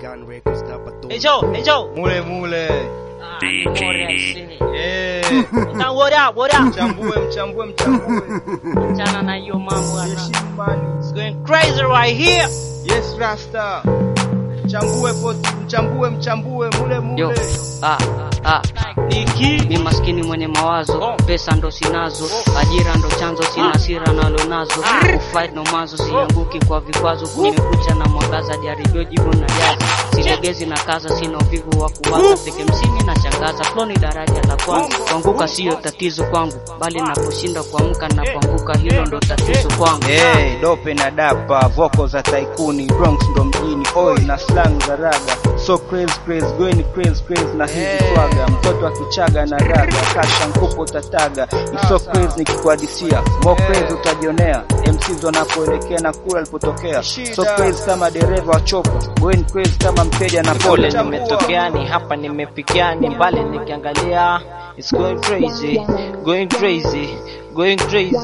Gun Records hapa tu. Hey Joe, hey Joe. Mule mule. Ah, Mori aisee. Eh. Now what up, what up? Mchambue mchambue mchambue. Achana na hiyo mambo ana. Heshimu mali. It's going crazy right here. Yes Rasta. Mchambue poti, mchambue mchambue mule Yo, mule. ah, ah, Niki. mi maskini mwenye mawazo, Oh. pesa ndo sinazo, ajira ndo chanzo, sina sira nalo nazo, kufight no mazo, sianguki kwa vikwazo, nimekuja na mwangaza, jaribio jibu na jaza, silegezi na kaza, sina uvivu wa kuwaza, peke msini na changaza, flow ni daraja la kwanza, kuanguka siyo tatizo kwangu, bali naposhinda kuamka na kuanguka, hilo ndo tatizo kwangu. Hey, dope na dapa, voko za taikuni, Bronx ndo mjini, oi na slang za raga. So crazy crazy, going crazy crazy na hizi swaga. Mtoto akichaga na raga, kasha mkupo utataga. Ni so crazy nikikuhadisia, more crazy utajionea. MCs wanapoelekea na kula alipotokea. So crazy kama dereva wa chopa, going crazy kama mteja na Pole pole. nimetokea ni hapa nimefikia ni mbali nikiangalia It's going crazy, going crazy, going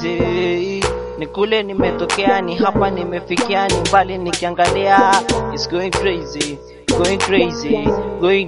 crazy ni kule nimetokea ni hapa nimefikia ni mbali nikiangalia It's going crazy, going crazy, going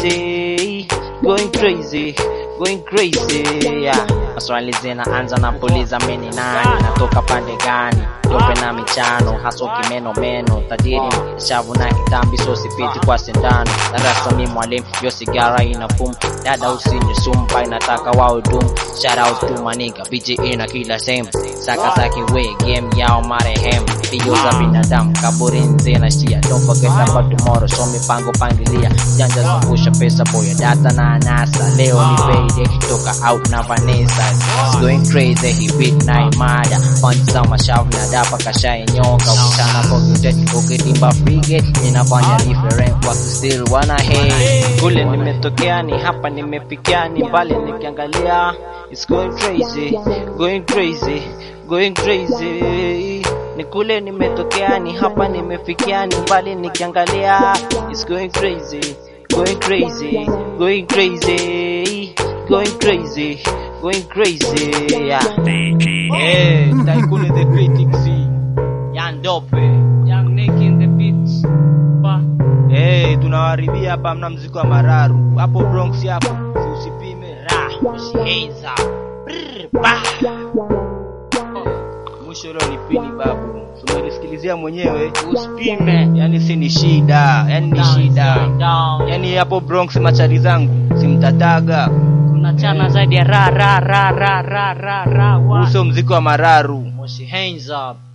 crazy, going crazy, going crazy yeah. Maswali zinaanza na puliza mimi ni nani natoka pande gani dope na michano haso kimeno meno tajiri shavu na kitambi so sipiti kwa sindano darasa mi mwalimu yo sigara ina pum dada usinywe sumpa inataka wao dum shout out to maniga BJ ina kila sehemu saka saki we game yao marehemu hiyo za binadamu kaburi nze na shia don't forget about tomorrow so mipango pangilia janja zungusha pesa boya data na anasa leo ni payday toka out na Vanessa It's going crazy he beat na imada punch za mashavu na dapa kashaye nyoka ukitana pocket ukitimba frigate inafanya different watu still wana hate kule nimetokea ni hapa nimefikia ni mbali nikiangalia It's going crazy going crazy going crazy ni kule nimetokea ni hapa nimefikia ni mbali nikiangalia It's going crazy going crazy going crazy going crazy going crazy yeah Eh, taikuni the critics. Young Dope Young Nick in the beats Ba. Eh, tunawaharibia hapa hamna mziki wa mararu. Hapo Bronx hapo, si usipime. Ra Usiheza Brr, ba. Mwisho leo ni pini babu. Tumelisikilizia mwenyewe. Usipime Yaani si ni shida, yaani ni shida. Down. Yaani hapo Bronx machari zangu simtataga. Tunachana zaidi ya ra ra ra ra ra ra ra wa. Uso mziki wa mararu. Moshi hands up